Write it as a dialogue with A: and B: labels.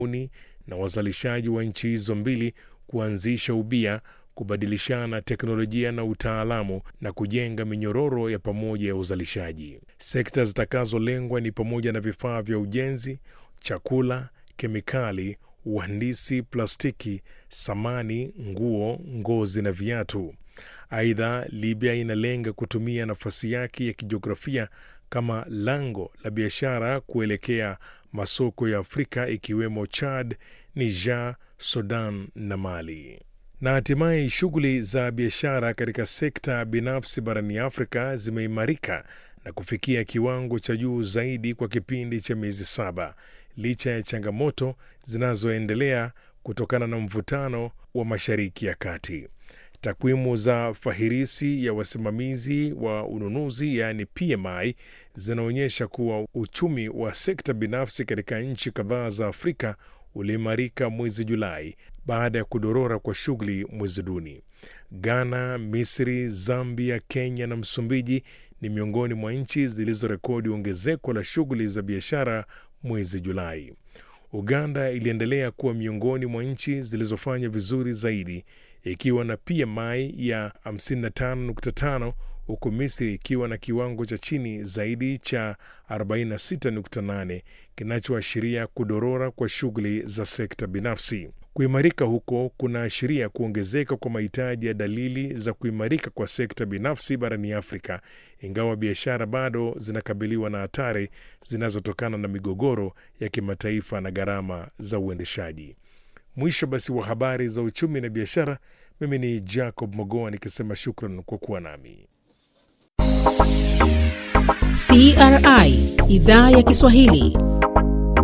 A: uni na wazalishaji wa nchi hizo mbili kuanzisha ubia, kubadilishana teknolojia na utaalamu na kujenga minyororo ya pamoja ya uzalishaji. Sekta zitakazolengwa ni pamoja na vifaa vya ujenzi, chakula, kemikali, uhandisi, plastiki, samani, nguo, ngozi na viatu. Aidha, Libya inalenga kutumia nafasi yake ya kijiografia kama lango la biashara kuelekea masoko ya Afrika ikiwemo Chad, Niger, Sudan na Mali. Na hatimaye shughuli za biashara katika sekta binafsi barani Afrika zimeimarika na kufikia kiwango cha juu zaidi kwa kipindi cha miezi saba licha ya changamoto zinazoendelea kutokana na mvutano wa Mashariki ya Kati. Takwimu za fahirisi ya wasimamizi wa ununuzi yaani PMI zinaonyesha kuwa uchumi wa sekta binafsi katika nchi kadhaa za Afrika uliimarika mwezi Julai baada ya kudorora kwa shughuli mwezi Juni. Ghana, Misri, Zambia, Kenya na Msumbiji ni miongoni mwa nchi zilizorekodi ongezeko la shughuli za biashara mwezi Julai. Uganda iliendelea kuwa miongoni mwa nchi zilizofanya vizuri zaidi ikiwa na PMI ya 55.5 huku Misri ikiwa na kiwango cha chini zaidi cha 46.8 kinachoashiria kudorora kwa shughuli za sekta binafsi. Kuimarika huko kunaashiria kuongezeka kwa mahitaji ya dalili za kuimarika kwa sekta binafsi barani Afrika, ingawa biashara bado zinakabiliwa na hatari zinazotokana na migogoro ya kimataifa na gharama za uendeshaji. Mwisho basi wa habari za uchumi na biashara. Mimi ni Jacob Mogoa nikisema shukran kwa kuwa nami.
B: CRI idhaa ya Kiswahili